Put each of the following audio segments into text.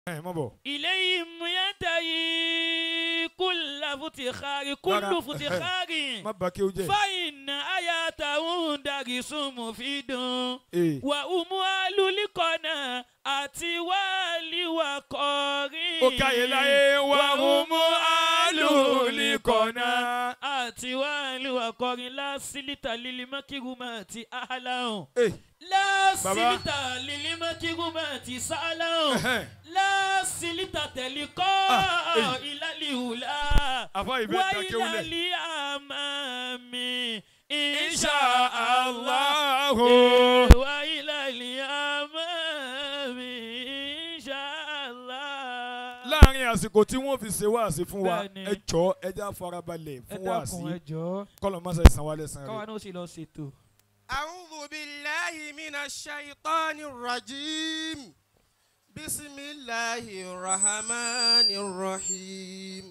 ẹ mọ̀ bọ̀. إليهم ينتهي كل فتخار كل رارا. فتخار má bà kí o jẹ́. فإن آياته درس مفيد ee وأموال لقنا àti wàhálì wà kọrin. ó káyé láyé wà ó mú àlùlíkọ̀nà. àti wàhálì wà kọrin lásìlítà lílimákìrúmà àti àhàlàhùn. ee lásìlítà lílimákìrúmà àti sàhàlàhùn. ẹhẹ́n. lásìlítà tẹ̀líkọ́ Ah, eh. ìlàlíhùlà. àfa ìbẹ́ ta kéwulẹ̀. wáyìlálí àmàmì insha insha Allah. allah. wáyìlálí àmàmì insha Allah. láàrin àsìkò tí wọ́n fi ṣe wáàsí fún wa Bẹ́ẹ̀ni. ẹ jọ ẹ já farabalẹ̀ ẹ fún dákun ẹ wáàsí jọ̀ọ́ kọ́lọ̀ mọ́sá ìsanwó alẹ́ san káwa rẹ̀. náà sì lọ ṣètò. أعوذ بالله من الشيطان الرجيم بسم الله الرحمن الرحيم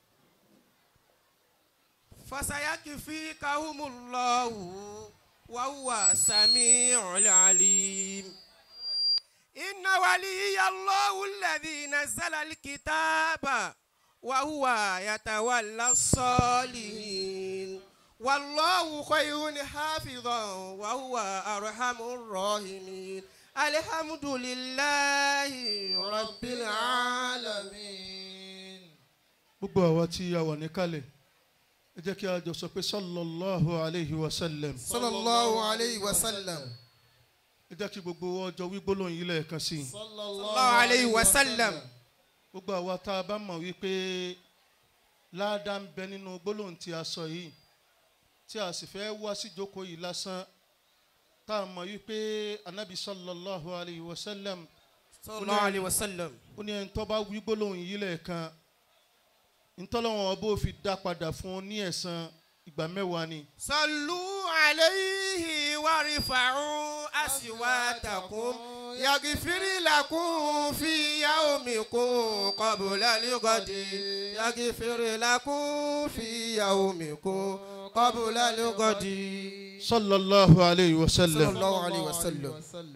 فسيكفيكهم الله وهو السميع العليم إن ولي الله الذي نزل الكتاب وهو يتولى الصالحين والله خير حافظا وهو أرحم الراحمين الحمد لله رب العالمين gbogbo àwa tí a wà níkàlẹ̀ ẹ jẹ́ kí a jọ sọ pé sallallahu alayhi wa sallam صلى الله عليه وسلم ẹ jẹ́ kí gbogbo ọjọ́ wí gbólóhùn yìí lẹ́ẹ̀kan sí i صلى الله عليه وسلم gbogbo àwa tá a bá mọ̀ wípé ládàá ń bẹ nínú gbólóhùn tí a sọ yìí tí a sì fẹ́ wá sí ìjókòó yìí lásán tá a mọ̀ wípé anabi sallallahu alayhi wa sallam صلى الله عليه وسلم ó ní ẹni tó bá wí gbólóhùn yìí lẹ́ẹ̀kan ntọ́lọ́wọ́n ọba ó fi dá padà fún un ní ẹ̀san ìgbà mẹ́wàá ni. صلوا عليه وارفعوا أصواتكم يغفر لكم في يومكم قبل الغد يغفر لكم في يومكم قبل الغد sallallahu alayhi wa صلى sallam الله عليه وسلم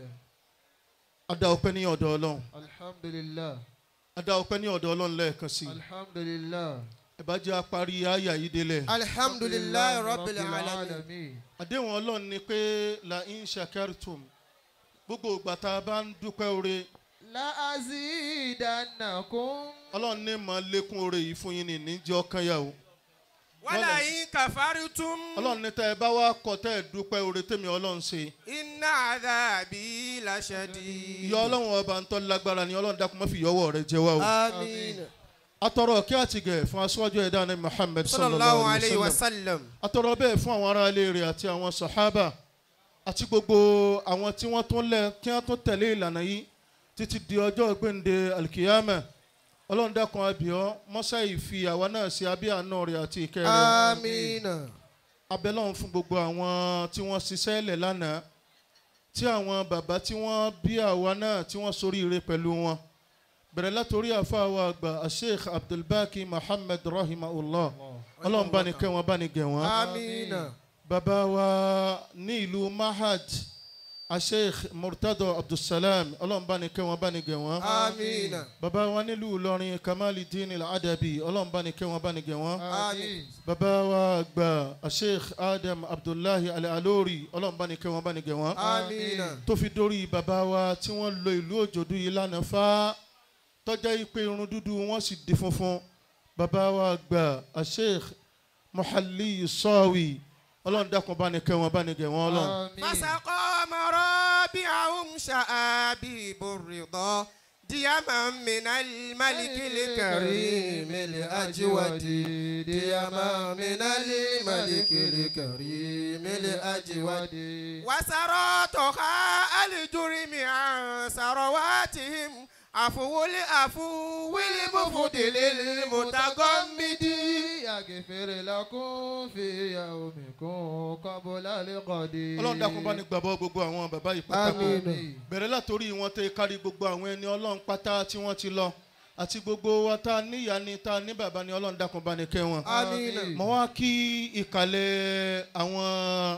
adá ọpẹ́ ní ọ̀dọ̀ ọlọ́run alhamdulillah adá ọpẹ́ ní ọ̀dọ̀ ọlọ́run lẹ́ẹ̀kan sí i alhamdulillah ẹ bá jẹ́ apárí àyà yìí délẹ̀. الحمد لله رب العالمين àdéhùn ọlọ́run ni pé la in shakartum gbogbo ìgbà tá a bá ń dúpẹ́ oore la azidannakum ọlọ́run ní máa lékún oore yìí fún yín ní níjẹ́ ọkàn yà o. ولئن كفرتم ọlọ́run ní tẹ́ ẹ bá wá kọ́ tẹ́ ẹ dúpẹ́ oore tèmi ọlọ́run ṣe. إن عذابي لشديد ìyá ọlọ́run ọba ń tọ́ lágbára ni ọlọ́run dákun má fi yọwọ́ rẹ jẹ wá o. آمين atọrọ kí àtìgẹ̀ fún aṣáájú ẹ̀dá ní muhammed صلى الله sallallahu عليه alayhi wa sallam. وسلم atọrọ bẹ́ẹ̀ fún àwọn ará ilé rẹ̀ àti àwọn sàhábà àti gbogbo àwọn tí wọ́n tún lẹ̀ kí wọ́n tún tẹ̀lé ìlànà yìí títí di ọjọ́ gbẹ̀ǹde alikiyama ọlọ́run dákun abíọ́ mọ́sá ìfi àwa náà sí abẹ́ àánú rẹ̀ àti ìkẹ́ rẹ̀ آمين abẹ́lọ́run fún gbogbo àwọn tí wọ́n ṣiṣẹ́ lẹ̀ lánàá tí àwọn bàbá tí wọ́n bí àwa náà tí wọ́n soríire pẹ̀lú wọn bẹ̀rẹ̀ látòrí àfáàwọ̀ àgbà sheikh abdulbaki muhammed rahimahullah ọlọ́run bá ní kẹ́ wọn bá ní gẹ̀ wọ́n آمين bàbá wa ní ìlú mahad asheikh murtado abdulsalam ọlọ́run bá ní kẹ́ wọn bá ní gẹ̀ wọ́n آمين bàbá wa nílùú ìlọrin kamalidin al-adabi ọlọ́run bá ní kẹ́ wọn bá ní gẹ̀ wọ́n آمين bàbá wa gba asheikh adam abdullahi al-alori ọlọ́run bá ní kẹ́ wọn bá ní gẹ̀ wọ́n آمين tó fi dórí bàbá wa tí wọ́n lo ìlú òjòdú yìí lánàá fá tọ́jà yìí pé irun dúdú wọn sì di funfun bàbá wa gba asheikh muhalli sọ́ọ̀wì ọlọ́run dákun bá ní kẹ́ wọn bá ní gẹ̀ wọ́n ọlọ́run. فسقى مرابعهم شآبيب الرضا ديما من الملك الكريم الأجود ديما من الملك الكريم الأجود وسراتها الجرم عن ثرواتهم عفو العفو المفضل المتغمد yaghfir lakum fi yawmikum qabla al-ghadi ọlọ́run dákun bá ní gbàbọ́ gbogbo àwọn bàbá yìí pátákó Àmín. bẹ̀rẹ̀ látòrí wọn tẹ kárí gbogbo àwọn ẹni ọlọ́run pátá tí wọ́n ti lọ àti gbogbo wa tá a níyà ni tá a ní bàbá ni ọlọ́run dákun bá ní kẹ́ wọn. آمين mo wá kí ìkàlẹ̀ àwọn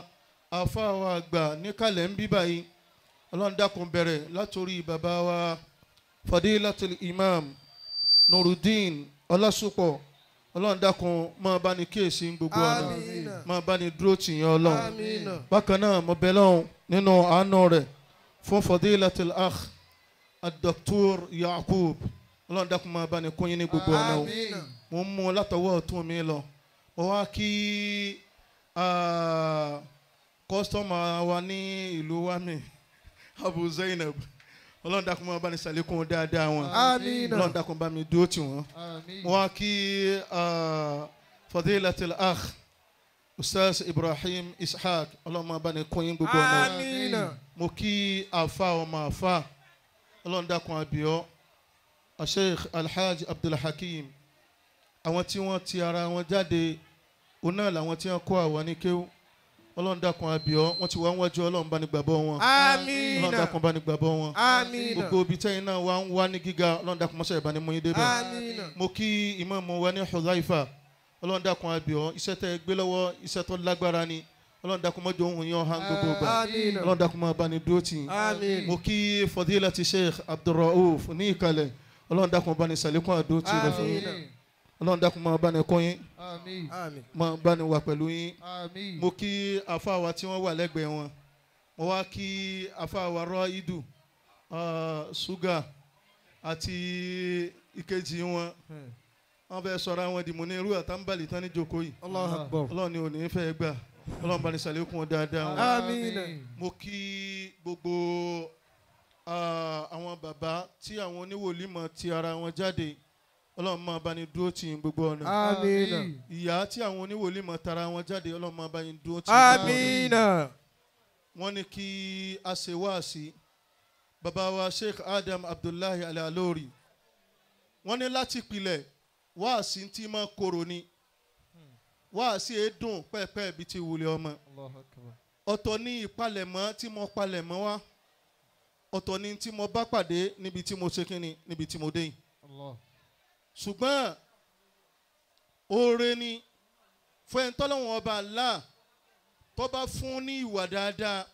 afáwa àgbà níkàlẹ̀ ń bí báyìí ọlọ́run dákun bẹ̀rẹ̀ látòrí bàbá wa fadilatul imam nurudeen ọlásùpọ̀ ọlọ́run dákun máa bá ní kíyèsí gbogbo ọ̀nà Amina. máa bá ní dúró tì yín ọlọ́run Amina. bákan náà mo bẹ̀ lọ́hùn nínú àánú rẹ̀ fún fadilatul akh adoktor yakub ọlọ́run dákun máa bá ní kún yín ní gbogbo ọ̀nà o Àmín. mo ń mú un látọwọ́ ọ̀tún mi lọ mo wá kí ah, kọ́sítọ́mà wa ní ìlú wami abu zainab ọlọ́run dákun máa bá ní sàlékún dáadáa wọn Amina. ọlọ́run dákun bá mi dúró tì wọ́n Àmín. mo wá kí ah, fadilatul akh ustaz ibrahim ishaq ọlọ́run máa bá ní kún yín gbogbo ọ̀nà o Amina. mo kí àfa ọmọ àfa ọlọ́run dákun àbíọ́ asheikh alhaji abdulhakeem àwọn tí wọ́n ti ara wọn jáde òun náà làwọn tí wọ́n kó àwọn ní kéwú ọlọ́run dákun àbíọ́ wọ́n ti wá ń wájú ọlọ́run bá ní gbàgbọ́ wọn ọlọ́run Amina. dákun bá ní gbàgbọ́ wọn Amina. gbogbo ibi tẹ́yìn náà wá ń wá ní gíga ọlọ́run dákun mọ́sẹ̀ ìbáni mú yín débẹ̀ Amina. mo kí ìmáàmù wa ní hudhaifa ọlọ́run dákun àbíọ́ iṣẹ́ tẹ́ ẹ gbé lọ́wọ́ iṣẹ́ tó lágbára ni ọlọ́run dákun mọ́jọ ohun yẹn ọ̀hán gbogbo gbà Amina. ọlọ́run dákun máa bá ní dúró tì yín Amin. mo kí fadilati sheikh abdulrauf ní ìkàlẹ̀ ọlọ́run dákun bá ní sàlékún àdó tì rẹ̀ fún yín Àmín. ọlọ́run dákun máa bá ní kọ́ yín Àmín. Amin. máa bá ní wà pẹ̀lú yín Àmín. mo kí afáwa tí wọ́n wà lẹ́gbẹ̀ẹ́ wọn mo wá kí afáwa rọ idu ṣúgà àti ìkejì wọn wọ́n fẹ́ sọ̀rọ̀ àwọn ìdìmọ̀ ní irú àtàǹbàlì tán ní jókòó yìí Allahu Akbar. ọlọ́run ni ò ní fẹ́ gbà ọlọ́run bá ní sàlékún wọn dáadáa wọn Àmín. mo kí gbogbo ah, àwọn bàbá tí àwọn oníwòlímọ̀ ti ara wọn jáde ọlọ́run máa bá ní dúró tì yín gbogbo ọ̀nà Amina. ìyá tí àwọn oníwòlímọ̀ tara wọn jáde ọlọ́run máa bá yín dúró tì yín gbogbo ọ̀nà Amina. wọ́n ní kí a ṣe wáàsí bàbá wa sheikh adam abdullahi alalori wọ́n ní láti pilẹ̀ wáàsí tí máa korò ni wáàsí èédùn pẹ́ẹ́pẹ́ ibi tí wulẹ̀ ọmọ Allahu Akbar. ọ̀tọ̀ ní ìpalẹ̀mọ́ tí mo palẹ̀mọ́ wá ọ̀tọ̀ ní tí mo bá pàdé níbi tí mo ṣe kínni níbi tí mo dé yìí Allah. ṣùgbọ́n oore ni fún ẹni tọ́lọ́wọ́n ọba Allah tó bá fún ní ìwà dáadáa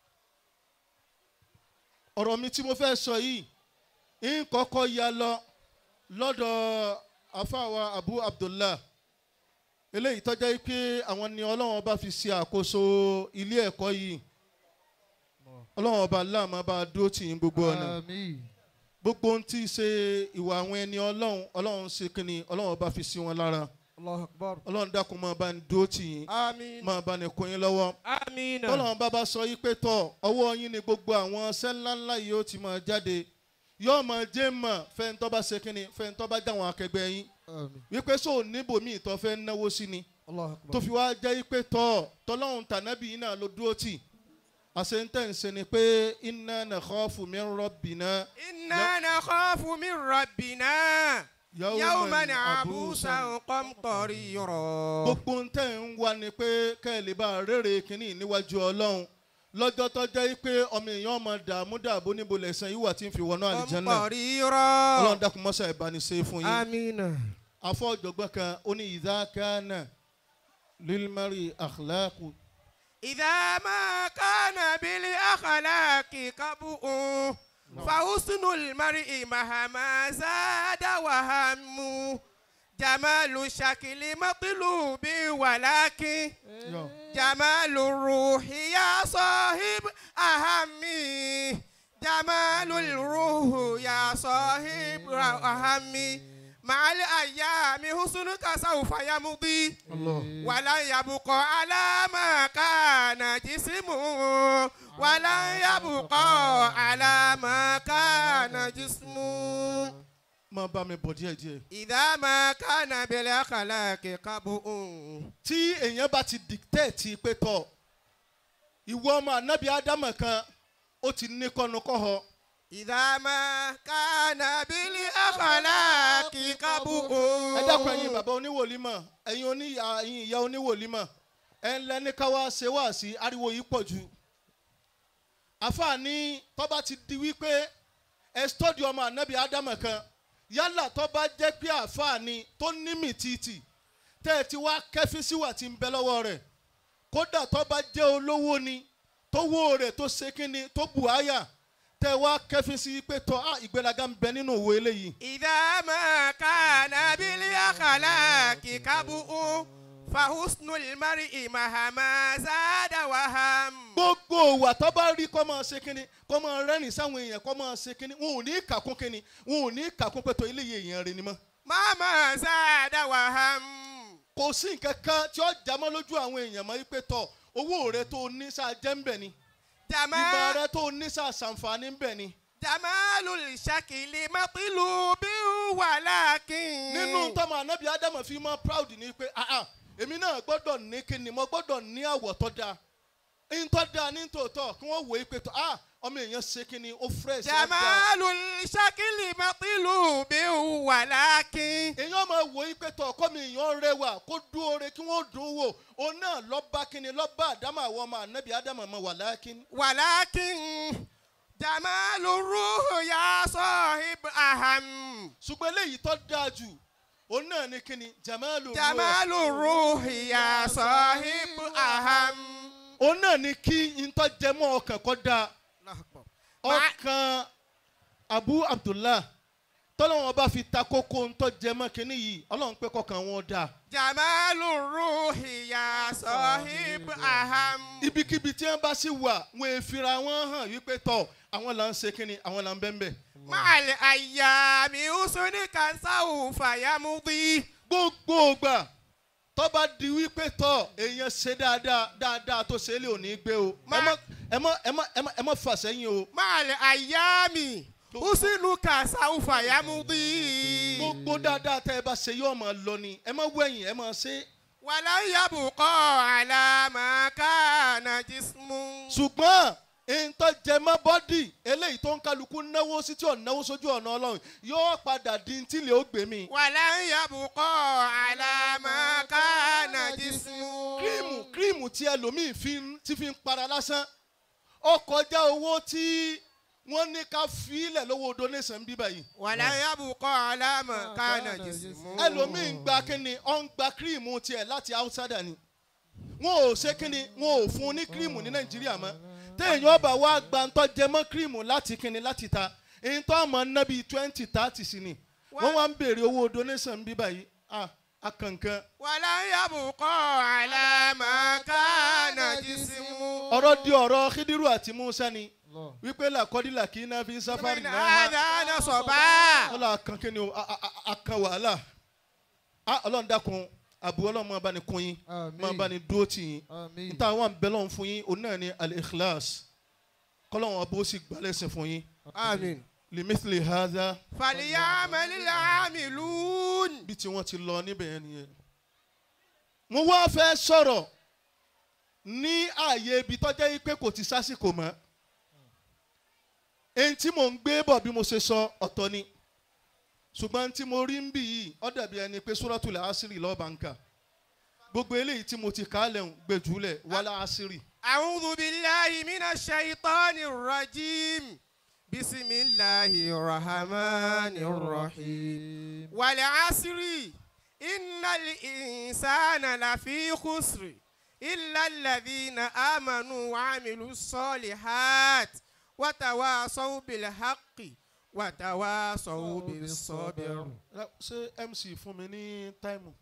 ọ̀rọ̀ mi tí mo fẹ́ sọ yìí ń kọ́kọ́ ya lọ lọ́dọ̀ afáwa abu abdullah eléyìí tọ́jà yìí pé àwọn ni ọlọ́wọ́n bá fi ṣe àkóso ilé ẹ̀kọ́ yìí ọlọ́wọ́n ọba Allah máa bá a dúró tì yín gbogbo ọ̀nà Àmín. gbogbo ohun tí í ṣe ìwà àwọn ẹni ọlọ́run ọlọ́run ṣe kínni ọlọ́run bá fi sí wọn lára Allahu Akbar. ọlọ́run dákun máa bá ní dúró tì yín Amin. máa bá ní kún yín lọ́wọ́ Amina. tọ́lọ́run bá bá sọ yí pé tọ̀ ọwọ́ yín ni gbogbo àwọn ṣẹ́ ńláńlá yìí ó ti máa jáde yóò máa jẹ́ mọ̀ fẹ́ntọ́ bá ṣe kínni fẹ́ntọ́ bá dáwọn akẹgbẹ́ yín Àmín. wípé sọ níbòmí ìtọ́ fẹ́ náwó sí ni Allahu Akbar. tó fi wá jẹ́ yí pé tọ̀ tọ́lọ́run tànábì yín náà ló dúró tì àṣentẹ́ǹsẹ̀ ni pé inna nakhafu min rabbina إنا نخاف من ربنا يوما عبوسا قمطريرا gbogbo ń tẹ̀ ń wá ni pé kẹ́ ẹ lè bá a rèrè kínní níwájú ọlọ́run lọ́jọ́ tó jẹ́ pé ọmọ èèyàn ọmọ dààmú dààbò níbo lẹ̀sán yìí wà tí ń fi wọnú àlìjẹ́nà قمطريرا ọlọ́run dákun mọ́sá ẹ̀ bá ní ṣe fún yín آمين afọ ọ̀jọ̀gbọ́n kan ó ní ìdákàánà lílmárì àkàlákù إذا ما كان بالأخلاق كبؤ فحسن المرء مهما زاد وهم جمال الشكل مطلوب ولكن جمال الروح يا صاحب أهمي جمال الروح يا صاحب أهمي مع الأيام حسنك سوف يمضي ولن يبقى على ما كان جسمه ولن يبقى على ما كان جسمه máa bá mi bọ̀ díẹ̀ díẹ̀ إذا ما كان بالأخلاق قبؤ tí èèyàn bá ti dictate pé tọ̀ ìwọ ọmọ ànábì ádámọ̀ kan ó ti ní kọ́nukọ́họ إذا ما كان بالأخلاق قبؤ ẹ dákun ẹ̀yin bàbá oníwòlímọ̀ ẹ̀yin oníyà ẹ̀yin ìyá oníwòlímọ̀ ẹ ń lẹ́ni ká wá ṣe wá sí ariwo yìí pọ̀ jù àfààní tọ́ba ti di wípé ẹ stọ́dì ọmọ ànábì ádámọ̀ kan yálà tọ́ba jẹ́ pé àfààní tó ní mìtìtì tẹ́ ẹ ti wá kẹ́fín síwà tí ń bẹ lọ́wọ́ rẹ̀ kódà tọ́ba jẹ́ olówó ni tó wó rẹ̀ tó ṣe kínni tó bù áyà tẹ wá kẹfín sí pé tọ́ á ìgbéraga ń bẹ nínú òwe eléyìí. إذا ما كان بالأخلاق كبؤ فحسن المرء مهما زاد وهم gbogbo òwà tó bá rí kọ́ máa ṣe kínní kọ́ máa rẹ́rìn sáwọn èèyàn kọ́ máa ṣe kínní wọn ò ní kàkún kínní wọn ò ní kàkún pé tó eléyìí èèyàn rẹ ni mọ́. مهما زاد وهم kò sí nǹkan kan tí ó jámọ́ lójú àwọn èèyàn mọ́ wípé tọ́ owó rẹ tó ní sáà jẹ́ ń bẹ̀ ni ìmọ̀ جمال rẹ tó ní sáà ṣàǹfààní ń bẹ̀ ni. جمال الشكل مطلوب ولكن nínú tọ́mọ anábì ádámù fi mọ́ proud ni pé ah ah èmi náà gbọ́dọ̀ ní kíni mo gbọ́dọ̀ ní àwọ̀ tó dáa ní tó dáa ní tòótọ́ kí wọ́n wòó pé tó ah ọmọ èèyàn ṣe kíni ó fresh ó dáa. جمال الشكل مطلوب ولكن èèyàn máa wòó pé tó ọkọ mi èèyàn rẹwà kó dún oore kí wọ́n dùn ún wò òun náà lọ́ba kíni lọ́ba àdámù àwọn ọmọ anábì ádámù mọ́ wà lákín. ولكن جمال الروح يا صاحب أهم ṣùgbọ́n eléyìí tó dáa jù òun náà ní kíni jamalu ruh. جمال الروح يا صاحب أهم òun náà ní kí ntọ́jẹmọ́ ọkàn kọ́ dáa. ọkàn abu abdullah tọ́lọ́wọ́n bá fi ta kókó ntọ́jẹmọ́ kínní yìí ọlọ́run pé kọkàn wọn dáa. جمال الروح يا صاحب أهم ibikíbi tí wọ́n bá sì wà wọn è fira wọn hàn wípé tọ̀ àwọn là ń ṣe kínní àwọn là ń bẹ́ẹ̀ bẹ́ẹ̀. مع الأيام حسنك سوف يمضي gbogbo ògbà tọ́ba di wípé tọ̀ èèyàn ṣe dáadáa dáadáa tó ṣe é lè ò ní gbé o ẹ Ma- mọ́ ẹ mọ́ ẹ mọ́ ẹ mọ́ ẹ mọ́ fà sẹ́yìn o. مع الأيام حسنك سوف يمضي gbogbo dáadáa tẹ́ ẹ bá ṣe yóò máa lọ ni ẹ má wẹ̀yìn ẹ má ṣe. ولن يبقى على ما كان جسم ṣùgbọ́n ìntọ́ jẹmọ́ bọ́dì eléyìí tó ń kálukú náwó sí tí ò náwó sójú ọ̀nà ọlọ́run yóò padà di tí lè ó gbé mi. ولن يبقى على ما كان جسم kírímù kírímù tí ẹlòmíì fi ń tí fi ń para lásán ó kọjá owó tí wọ́n ní ká fílẹ̀ lówó donation bíbá yìí. ولن يبقى على ما كان جسم ẹlòmíì ń gba kíni ó ń gba kírímù tiẹ̀ láti outsider ni wọn ò ṣe kíni wọn ò fún un ní kírímù ní nàìjíríà mọ́ téèyàn bá wá gba ntọ́ jẹmọ́ kírímù láti kíni láti ta ntọ́ ọmọ ná bíi twenty thirty sí ni wọ́n wá ń béèrè owó donation bíbá yìí ah akankan ولن يبقى على ما كان جسم ọ̀rọ̀ di ọ̀rọ̀ khidiru àti musa ni wípé làkọ́dílà kì í ná fi sáfárì من náà هذا نصبا ọlọ́ akan kíni o a- a- a- akan wàhálà ah ọlọ́run dákun àbú ọlọ́run máa bá ní kun yín máa bá ní dúró tì yín Àmín. níta àwọn àbẹ̀lọ́run fún yín òun náà ní al-ikhlas kọ́lọ́run ọba ó sì gbálẹ́sìn fún yín آمين limithli hadha فليعمل العاملون bí tí wọ́n ti lọ níbẹ̀ yẹn nìyẹn. mo wá fẹ́ sọ̀rọ̀ ní ààyè ibi tọ́jà yìí pé kò ti sásìkò mọ́ èyí tí mò ń gbé bọ̀ bí mo ṣe sọ ọ̀tọ̀ ni ṣùgbọ́n tí mo rí ń bì yìí ó dàbí ẹni pé suratul asiri lọ́ọ̀bà ń kà gbogbo eléyìí tí mo ti kà á lẹ́hùn gbẹ̀júlẹ̀ wàlá asiri. أعوذ بالله من الشيطان الرجيم بسم الله الرحمن الرحيم والعصر إن الإنسان لفي خسر إلا الذين آمنوا وعملوا الصالحات وتواصوا بالحق وتواصوا بالصبر ṣé mc fún mi ní táìmù.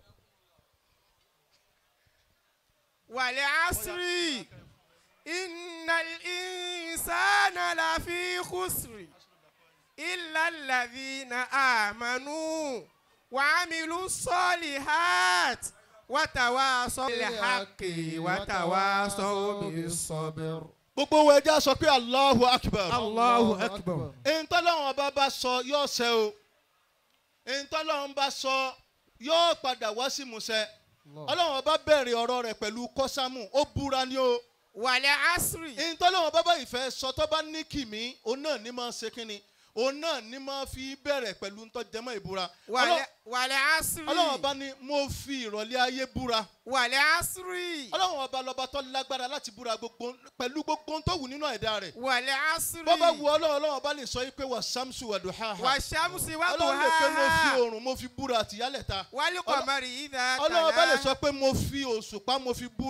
والعصر إن الإنسان لفي خسر إلا الذين آمنوا وعملوا الصالحات وتواصوا بالحق وتواصوا بالصبر gbogbo wa ẹja sọ pé allahu akbar. الله أكبر ntọ́lọ́wọ́n ọba bá sọ yóò ṣẹ o ntọ́lọ́wọ́n bá sọ yóò padà wá sí musẹ ọlọ́wọ́n ọba bẹ̀rẹ̀ ọ̀rọ̀ rẹ̀ pẹ̀lú kọ́sámù ó búra ní o والعصر ntọ́lọ́wọ́n ọba bá ìfẹ́ sọ tó bá ní kìmí òun náà ní máa ṣe kínni òun náà ní máa fi bẹ̀rẹ̀ pẹ̀lú ntọ́jẹmọ́ ìbúra وال- والعصر ọlọ́wọ́n ọba ní mo fi ìrọ̀lẹ́ ayé búra والعصر ọlọ́wọ́n ọba lọ́ba tó lágbára láti búra gbogbo pẹ̀lú gbogbo tó wù nínú ẹ̀dá rẹ̀ والعصر bọ́bá wu ọlọ́wọ́n ọlọ́wọ́n ọba lè sọ yìí pé wà samsu wà dùhàhà والشمس ọlọ́run lè pé mo fi وضحاها oòrùn mo fi búra àtìyálẹ̀ ta والقمر إذا ọlọ́run bá lè تلاها sọ pé mo fi òṣùpá mo fi búra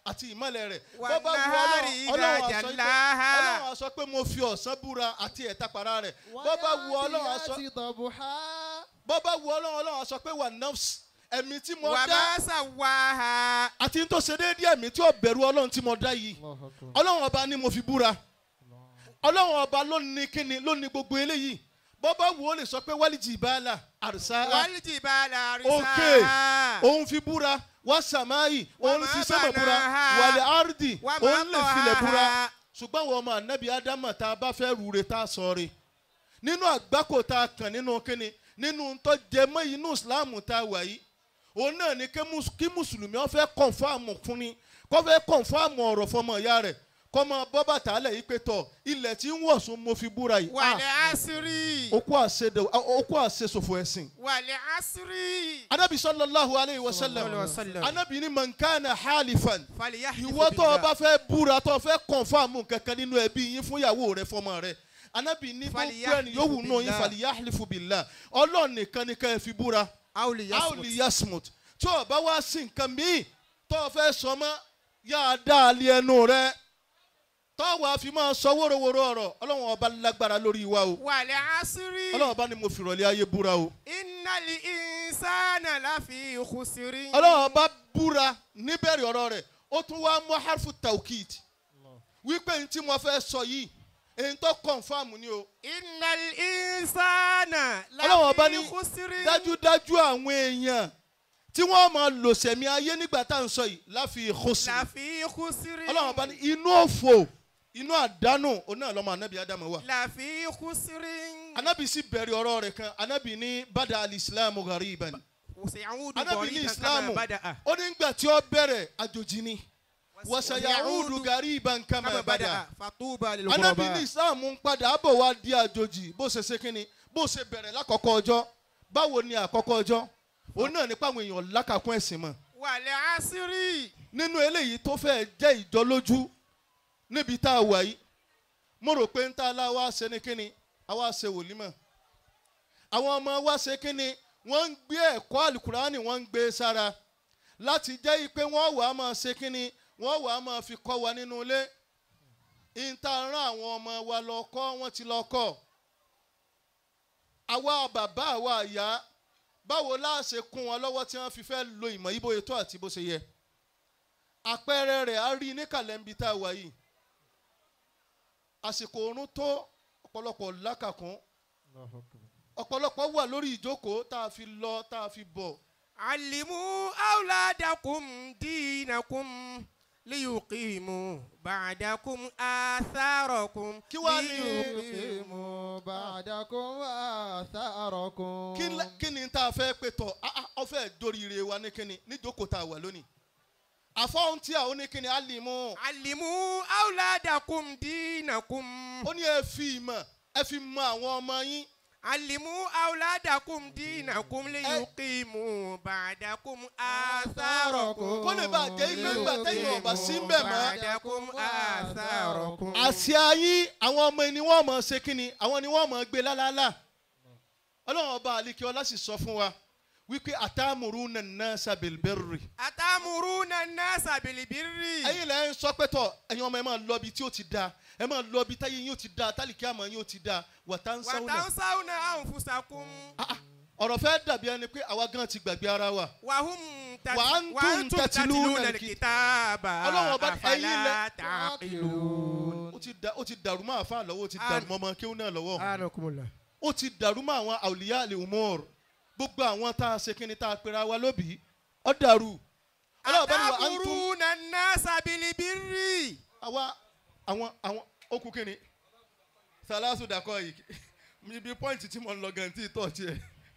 àti ìmọ̀lẹ̀ rẹ̀ Wà bó bá wu náhárì Ọlọ́run idha Ọlọ́run á sọ pé- jallaha. Ọlọ́run á sọ pé mo fi ọ̀sán búra àti ẹ̀tàpàrà rẹ̀ bó bá wu Ọlọ́run á sọ والعاديات ضبحا bó bá wu Ọlọ́run Ọlọ́run á sọ pé wà nọ́ọ̀sì ẹ̀mí tí mo wà dá má sàwáha. àti n tó ṣe déédéé ẹ̀mí tí ó bẹ̀rù Ọlọ́run tí mo dá yìí الله أكبر Ọlọ́run ọba ni mo fi búra Ọlọ́run ọba ló ní kíni ló ní gbogbo eléyìí bó bá wu ó lè sọ pé wálé jìbálà àrùsá wàlìjìbálà òkè àrísà. òun fi búra wá sàmáì òun Wa fi ma sẹ́mọ̀ búra banaha. wàlẹ̀ árdì Wa ma òun lè filẹ̀ búra tahaha. ṣùgbọ́n àwọn ọmọ ànábì ádámà tá a bá fẹ́ rúre tá a sọ re nínú àgbákò tá a kàn nínú kíni nínú tó jẹ mọ́ inú ìsìláàmù tá a wà yìí òun náà ni kí mus- kí mùsùlùmí ó fẹ́ kọ̀nfàmù fún ni kó fẹ́ kọ̀nfàmù ọ̀rọ̀ fọmọ ìyá rẹ̀ kó máa bọ́ bàtà lẹ̀ yìí pé tọ̀ ilẹ̀ tí ń wọ̀sùn mo fi búra yìí wàlẹ̀ àṣírí. okú àṣedè okú àṣesòfò ẹ̀sìn wàlẹ̀ àṣírí. anabi sallallahu alayhi wa Sallallahu sallam alaihi wasallam. anabi ni man kana halifan fàlìyàhìlì ìwọ tó o bá fẹ́ búra tó o fẹ́ kọ̀nfàmù kankan nínú ẹbí yín fún ìyàwó rẹ fọmọ rẹ anabi ní gbogbo Falyahlifu ẹni yòówù nù yín billah. faliyahlifu billah ọlọ́run nìkan ni ká ẹ fi búra àwòlì aoli yasmut tí o bá wá sí nǹkan míì tó o fẹ́ sọ mọ́ yá a dá a lé ẹnu rẹ tó o wá fi máa sọ wóróworó ọ̀rọ̀ ọlọ́run ọba lágbára lórí wa o wàlẹ̀ àṣírí. ọlọ́run ọba ni mo fi rọ̀lẹ́ ayé búra o innali insana lafi khusiri. ọlọ́run ọba búra níbẹ̀rẹ̀ ọ̀rọ̀ rẹ̀ ó tún wá mú harfu taukid wípé ní tí mo fẹ́ sọ yìí èyí tó kọ̀nfàmù ni o innal insana ọlọ́run ọba ní lafi khusiri. dájúdájú àwọn èèyàn tí wọ́n máa lò sẹ̀mí ayé nígbà tá à ń sọ yìí láfi khusri lafi khusiri. ọlọ́run ọba ní inú òfò inú àdánù òun náà lọ́mọ anábì ádámù wà lafi khusiri. anábì sì bẹ̀rẹ̀ ọ̀rọ̀ rẹ̀ kan anábì ní bada alìsílámù ghariban wàsíyàwùdù anábì ní bọ̀rí kankan ìsìlámù bàdà. ó ní gbà tí ó bẹ̀rẹ̀ àjòjì ni wàsàyàwùdù ghariban kama kama bada bàdà. fatuba lil anábì ní ghuraba. ìsìlámù ń padà bọ̀ wá di àjòjì bó ṣe ṣe kínni bó ṣe bẹ̀rẹ̀ lákọ̀ọ́kọ́ ọjọ́ báwo ni àkọ́kọ́ ọjọ́ òun náà nípa àwọn èèyàn lákàkún ẹ̀sìn mọ́ wàlẹ̀ àṣírí. nínú eléyìí tó fẹ́ jẹ́ ìjọlójú níbi tá a wà yìí mo rò pé ń tá a lá wá ṣe ní kínni àwa ṣe wòlímọ̀ àwọn ọmọ wa ṣe kínni wọ́n ń gbé ẹ̀kọ́ àlùkùránì wọ́n ń gbé sára láti jẹ́ pé wọ́n wàá máa ṣe kínni wọ́n wàá máa fi kọ́ wa nínú ilé ìta rán àwọn ọmọ wa lọ kọ́ wọ́n ti lọ kọ́ àwa bàbá àwa àyà báwo la ṣe kún wọn lọ́wọ́ tí wọ́n fi fẹ́ lo ìmọ̀ yìí bóyá tó àti bó ṣe yẹ àpẹẹrẹ rẹ̀ á rí ní kàlẹ́ńbí tá a wà yìí àsìkò oorun tó ọ̀pọ̀lọpọ̀ lákàkún ọ̀pọ̀lọpọ̀ wà lórí ìjókòó tá a fi lọ tá a fi bọ̀ علموا أولادكم دينكم ليقيموا بعدكم آثاركم Kí wá ní- يقيموا بعدكم آثاركم kí la- kí ni tá a fẹ́ pé tọ̀ ah, ah, ọfẹ́ dóríire wa ní kíni níjókòó tá a wà lónìí àfọ̀hún tí a ó ní kíni alimu علموا أولادكم دينكم ó ní ẹ fi ìmọ̀ ẹ fi mọ àwọn ọmọ yín علموا أولادكم دينكم ليقيموا بعدكم آثاركم kó lè bá a jẹ́ ìgbẹ́ ńgbà tẹ́yìn ọ̀bà sí ń bẹ̀ mọ́ بعدكم آثاركم àsíá yín àwọn ọmọ ni wọ́n mọ̀ ṣe kíni àwọn ni wọ́n mọ̀ gbé lálálà ọlọ́run ọba àlekí ọlá sì sọ fún wa wípé àtàmùrú nàná sàbẹ̀lbẹ̀rì أتأمرون الناس بالبر ẹ̀yin lẹ́ ń sọ pé tọ̀ ẹ̀yin ọmọ ẹ máa lọ ibi tí ó ti da ẹ máa lọ ibi táyé yín ó ti da tálíkì àmọ́ yín ó ti da wàtá ń sáwọn náà وتنسون أنفسكم ọ̀rọ̀ fẹ́ dàbí ẹni pé àwa gan ti gbàgbé ara wa وهم تت... وأنتم وأنتم تتلون تتلون الكتاب. الكتاب Ọlọ́run ọba ẹ̀yin أفلا lẹ- تعقلون ó ti da ó ti dàrú mọ́ àfa lọ́wọ́ ó ti dàrú mọ́ ọmọ kéwù náà lọ́wọ́ أنكم الله ó ti dàrú mọ́ àwọn àwòlíyá àlè umar gbogbo àwọn tá a ṣe kíni tá a pera wa lóbìí ó dàrú ọlọ́run bá ní wa antum أتأمرون الناس بالبر àwa àwọn àwọn okùn kíni sàlásù dàkọ yìí ibi pọ́ìntì tí mo ń lọ gan tí tọ̀ tiẹ̀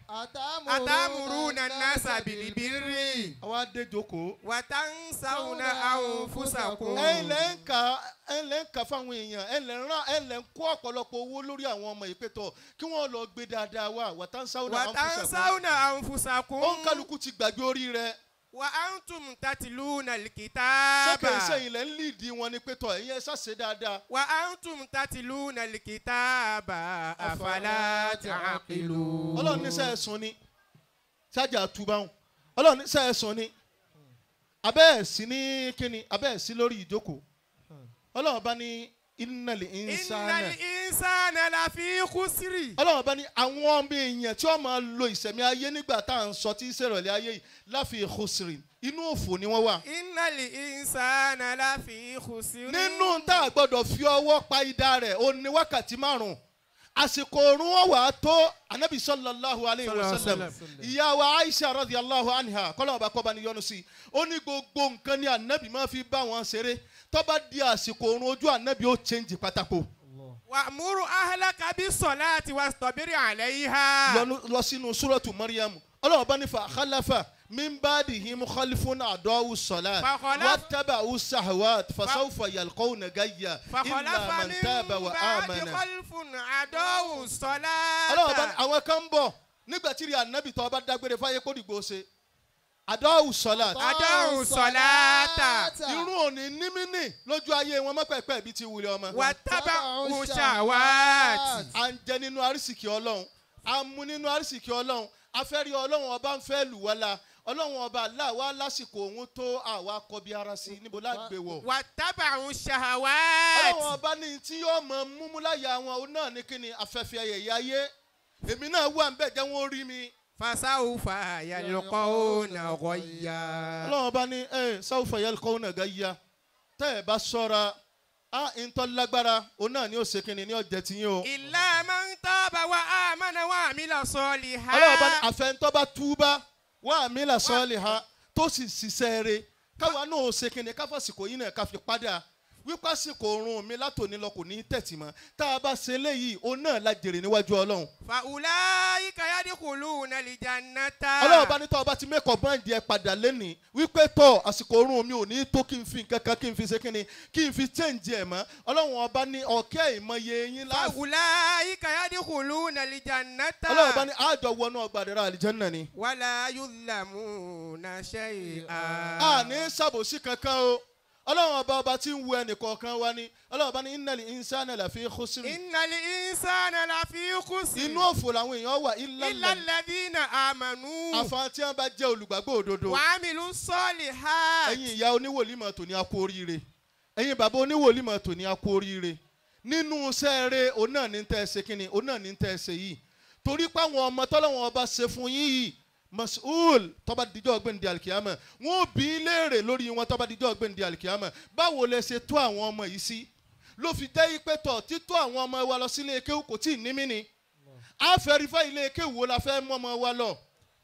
أتأمرون الناس بالبر àwa dé jókòó وتنسون أنفسكم ẹ lẹ́ ń ka ẹ lẹ́ ń ka fáwọn èèyàn ẹ lẹ́ ń rán ẹ lẹ́ ń kó ọ̀pọ̀lọpọ̀ owó lórí àwọn ọmọ ìpẹ́tọ̀ kí wọ́n lọ gbé dáadáa wá wàtánsá ọ̀nà àǹfọ̀sàkó وتنسون أنفسكم ó ń kálukú ti gbàgbé orí rẹ̀ وأنتم تتلون الكتاب sẹ́kẹ̀ sẹ́yìn lẹ́ ń líìdì wọn ní pẹ́tọ̀ ẹ̀yin ẹ ṣàṣe dáadáa وأنتم تتلون الكتاب أفلا تعقلون ọlọ́run ní sẹ́ẹ̀ sùn ni ṣáàjà àtúbáhùn ọlọ́run ní sẹ́ẹ̀ sùn ni abẹ́ ẹ̀ sí ní kíni abẹ́ ẹ̀ sí lórí ìjókòó ọlọ́run bá ní innal insana innal insana lafi khusri. ọlọ́run bá ní àwọn ọmọ èèyàn tí wọ́n máa lo ìsẹ̀mí ayé nígbà tá à ń sọ tí ìṣèrọ̀lẹ́ ayé yìí láfi khusrin inú òfò ni wọ́n wà. innal insana lafi khusri. nínú tá a gbọ́dọ̀ fi ọwọ́ pa idà rẹ̀ ó ní wákàtí márùn-ún àsìkò òrùn wọn wà á tó anabi sallallahu alayhi wa sallam ìyá wa aisha radiyallahu anha kọ́lọ́wọ́ bá kọ́ba ní yọnu sí i ó ní gbogbo nǹkan ní anabi máa fi bá wọn ṣeré tó bá di àsìkò òrùn ojú anabi ó change pátákó wa'muru ahlaka bis-salati wastabir 'alayha. lọ́nu- lọ sínú súrọ̀tù mariam ọlọ́wọ́ bá ní fa khalafa min ba'dihim khalfun adawu salat Fa khalaf- wattaba'u sahawat fasawfa yalqawna gayya illa فخلف man من taba wa بعد amana. خلف عدو الصلاة ọlọ́wọ́ bá ní àwọn kan ń bọ̀ nígbà tí rí ànábì tó bá dágbére fáyé kó dìgbò ṣe àdáwù sọlá عدو الصلاة irun òní nímínì lójú ayé wọn mọ́pẹ́pẹ́ bíi ti wulẹ̀ ọmọ. واتبعوا الشهوات à ń jẹ nínú arísìkí ọlọ́run à ń mu nínú arísìkí ọlọ́run afẹ́rí ọlọ́run ọba ń fẹ́ lù wá la ọlọ́run ọba aláwa lásìkò òun tó àwa kọbi ara sí i níbo lágbè wọ̀. واتبعوا ọlọ́run الشهوات ọba ní tí yóò mọ múmúláyà wọn òun náà ní kíni afẹ́fẹ́ ẹ̀yẹ ayé èmi náà wà ń bẹ̀ jẹ́ wọ́n rí mi. فسوف يلقون غيا ọlọ́run bá ní ẹ sáwùfà yẹn kọ́ ọ̀nà gáyà tẹ́ ẹ bá sọ́ra á ìtọ́ lágbára òun náà ni ó ṣe kínní ní ọ̀jẹ̀ tí yín o. إلا من تاب وآمن وعمل ọlọ́run bá ní صالحا àfẹ́ntọ́ bá túbá wà mí là sọ́ọ̀lì ha tó sì ṣiṣẹ́ rẹ̀ káwa náà ó ṣe kínní káfọ́sìkò yín náà ká fi padà wípé àsìkò oorun mi látòní lọ kò ní tẹ̀tì mọ́ tá a bá ṣe eléyìí òun náà la jèrè níwájú ọlọ́run. فأولئك يدخلون الجنة ọlọ́run bá ní tọ́ ọba ti mẹ́kọ̀ọ́ báńdì ẹ padà lẹ́nìí wípé tọ́ àsìkò oorun mi ò ní tó kí n fi nǹkan kan kí n fi ṣe kínní kí n fi change ẹ̀ mọ́ ọlọ́run ọba ní ọ̀kẹ́ ìmọye yín láàfin. فأولئك يدخلون الجنة ọlọ́run bá ní àjọ wọnú ọgbà àdẹ̀rà àlìjẹ́nà ni. ولا يظلمون شيئا a ní sàbòsí kankan o ọlọ́run ọba ọba tí ń wu ẹnìkọ̀ọ̀kan wa ni ọlọ́run ọba ní innal insana lafi khusr إن الإنسان لفي خسر inú òfò làwọn èèyàn wà إلا ilẹ̀ الذين آمنوا àfahàn tí wọ́n bá jẹ́ olùgbàgbọ́ òdodo وعملوا الصالحات ẹ̀yin ìyá oníwòlímọ̀ tòní a kú oríire ẹ̀yin bàbá oníwòlímọ̀ tòní a kú oríire nínú sẹ́ẹ̀rẹ́ òun náà ní tẹ́ ẹ ṣe kínni òun náà ní tẹ́ ẹ ṣe yìí torí pé àwọn ọmọ tọ́lọ́wọ́n ọba ṣe fún yín yìí masul tọ́ba díjọ́ ọgbẹ́ni alikiyama wọn ò bí í léèrè lórí wọn tọ́ba díjọ́ ọgbẹ́ni alikiyama báwo lẹ ṣe tó àwọn ọmọ yìí sí ló fi jẹ́ ipe tọ̀ títọ́ àwọn ọmọ wa lọ sílé kéwù kò tí ì ní mí ni a fẹ́ rí fẹ́ ilé kéwù wo la fẹ́ mú ọmọ wa lọ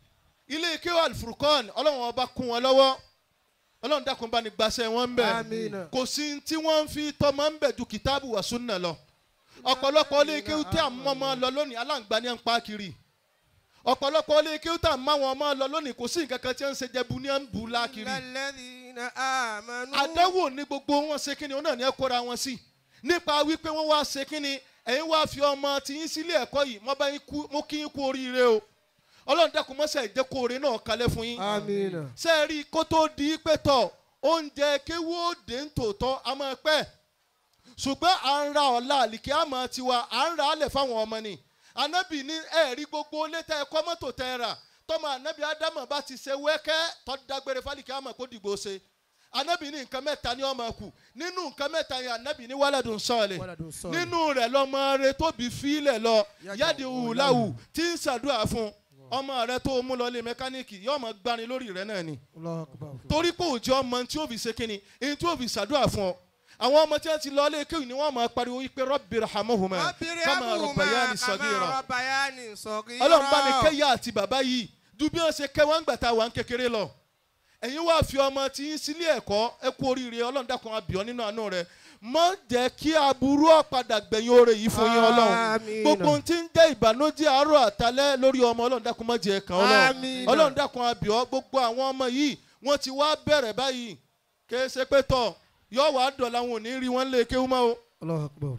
ilé kéwù alifurukọ́ọ̀nì ọlọ́run ọba kún wọn lọ́wọ́ ọlọ́run dákun bá ní gbaṣẹ́ wọn ń bẹ̀ Àmín. kò sí tí wọ́n ń fi tọmọ ń bẹ̀ ju kìtáàbù wà súnà lọ ọ̀pọ̀lọpọ̀ ilé kéwù tí à ń mọ́ ọmọ lọ lónìí aláǹgbá ní à ń pa kiri ọ̀pọ̀lọpọ̀ ilé kéwù tí à ń mọ́ àwọn ọmọ lọ lónìí kò sí nǹkan kan tí à ń ṣe jẹbu ní à ń bu lákiri إلا الذين آمنوا àdánwò ní gbogbo wọn ṣe kínni òun náà ní ẹ kóra wọn sí nípa wípé wọn wá ṣe kínni ẹ̀yin wá fi ọmọ tiyín sílé ẹ̀kọ́ yìí mo bá yín kú mo kí yín kú oríire o ọlọ́run dákun mọ́sẹ̀ ìjẹ́ kó oore náà kalẹ̀ fún yín Àmín. ṣe é rí i kó tó di pé tọ̀ oúnjẹ kéwú òde ń tòótọ́ a máa pẹ́ ṣùgbọ́n à ń ra ọ̀la àlìkí àmọ́ tiwa à ń ra alẹ̀ fáwọn ọmọ ni anábì ní ẹ̀rí gbogbo létà ẹ̀kọ́ mọ́tò tẹ́ ẹ rà tọ́mọ anábì ádámọ̀ bá ti ṣe wẹ́kẹ́ tọ́ dágbére fálìkí àmọ́ kó dìgbò ṣe anábì ní nǹkan mẹ́ta ní ọmọ kù nínú nǹkan mẹ́ta yẹn anábì ní wàládùn sọ̀ọ̀lẹ̀ Waladun salih. nínú rẹ̀ lọ́mọ rẹ̀ tóbi fílẹ̀ lọ yáde wùláwù tí ń ṣàdúrà fún ọmọ rẹ̀ tó mú lọ lé mẹkáníìkì yóò mọ gbani lórí rẹ̀ náà ni Allahu akbar. torí pé òjò ọmọ tí ó fi ṣe kínni èyí tí ó fi ṣàdúrà fún ọ àwọn ọmọ tí wọn ti lọ ilé kéwì ni wọn máa pariwo wípé rọbì rahamuhuma kama rọbàyàní sọgírọ ربياني صغيرا Ọlọ́run bá ní kẹyà àti bàbá yìí ju bí wọn ṣe kẹ wọn gbà tá a wà ń kékeré lọ ẹ̀yin wá fi ọmọ tí yín sílé ẹ̀kọ́ ẹ kú oríire Ọlọ́run dákun abìọ nínú àánú rẹ̀ má jẹ́ kí aburú ọ̀padà gbẹ̀yìn oore yìí fún yín Ọlọ́run Àmín. gbogbo ohun tí ń jẹ́ ìbànújẹ́ àárọ̀ àtalẹ́ lórí ọmọ Ọlọ́run dákun má jẹ́ kàn Ọlọ́run Àmín. Ọlọ́run dákun abìọ gbogbo àwọn ọmọ yìí wọ́n ti wá bẹ̀rẹ̀ báyìí kìí ṣe pé tọ̀ yọ wàá dọ̀la wọn ò ní rí wọn lé kéwú mọ́ o. Allahu akbar.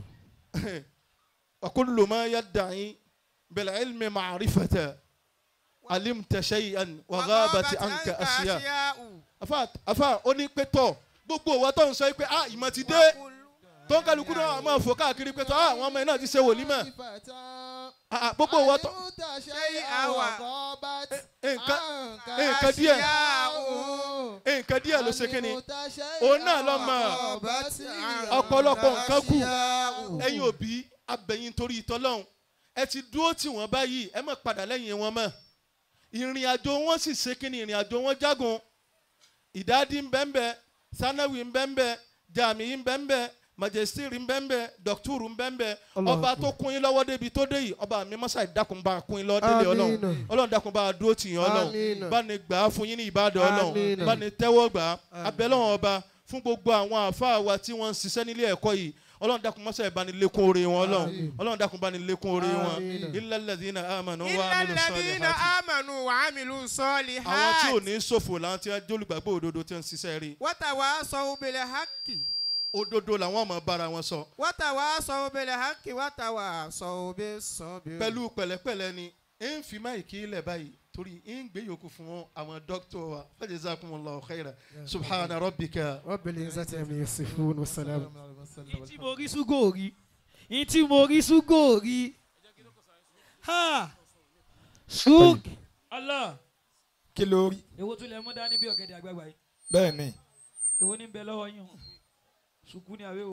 وكل ما يدعي بالعلم معرفة علمت شيئا وغابت عنك أشياء afa afa ó ní pé tọ̀ gbogbo òwa tó ń sọ pé ah ìmọ̀ ti dé tó ń kálukú náà máa fò káàkiri pé tọ̀ ah àwọn ọmọ yẹn náà ti ṣe wòlímọ̀ Ah, ah, gbogbo òwa tó شيئا وغابت nǹkan عنك nǹkan díẹ̀ أشياء nǹkan díẹ̀ ló ṣe kínni Òun náà lọ mọ̀. Ọ̀pọ̀lọpọ̀ nǹkan kù. ẹ̀yin òbí abẹ̀yìn torí ìtọ́lọ́hún ẹ ti dúró tì wọ́n báyìí ẹ má padà lẹ́yìn wọn mọ́ ìrìn àjò wọn sì ṣe kínni ìrìn àjò wọn jágun ìdádì ń bẹ́ńbẹ́ sanawi ń bẹ́ńbẹ́ jami ń bẹ́ńbẹ́ majestiri ń bẹ́ńbẹ́ dọ́kítúrù ń bẹ́ńbẹ́ ọba tó kún yín lọ́wọ́ débi tó dé yìí ọba mi mọ́sá ìdákun bá kún yín lọ́wọ́ délé ọlọ́run Àmín. ọlọ́run dákun bá dúró tì yín ọlọ́run Àmín. bá ní gbà á fún yín ní ìbàdàn ọlọ́run Àmín. bá ní tẹ́wọ́ gbà á abẹ́lọ́wọ̀n ọba fún gbogbo àwọn àáfàá wa tí wọ́n ń ṣiṣẹ́ nílé ẹ̀kọ́ yìí ọlọ́run dákun mọ́sá ìbánilékún oore wọn ọlọ́run Àmín. ọlọ́run dákun bánilékún oore wọn Àmín. illa alladhina amanu wa إلا amilu الذين salihati آمنوا وعملوا àwọn tí ò الصالحات ní ṣòfò làwọn tí wọ́n jólùgbàgbọ́ òdodo tí wọ́n ń ṣiṣẹ́ rí وتواصوا بالحق òdodo làwọn ọmọ bára wọn sọ وتواصوا بالحق وتواصوا بالصبر pẹ̀lú pẹ̀lẹ́pẹ̀lẹ́ ni ń fi máìkì ilẹ̀ báyìí torí ń gbé yòókù fún àwọn dókítà wa fajazakumullahu khaira subhana rabbika رب العزة عما يصفون والسلام Ìyí tí mo rí ṣúgò rí. Ìyí tí mo rí ṣúgò rí. Ha! Ṣúg. Allah. kí ló rí Èwo tún lẹ mú dání bí ọ̀gẹ̀dẹ̀ àgbàgbà yìí? bẹ́ẹ̀ ni Èwo ní ń bẹ lọ́wọ́ yín? Ṣùkú ni àwẹ̀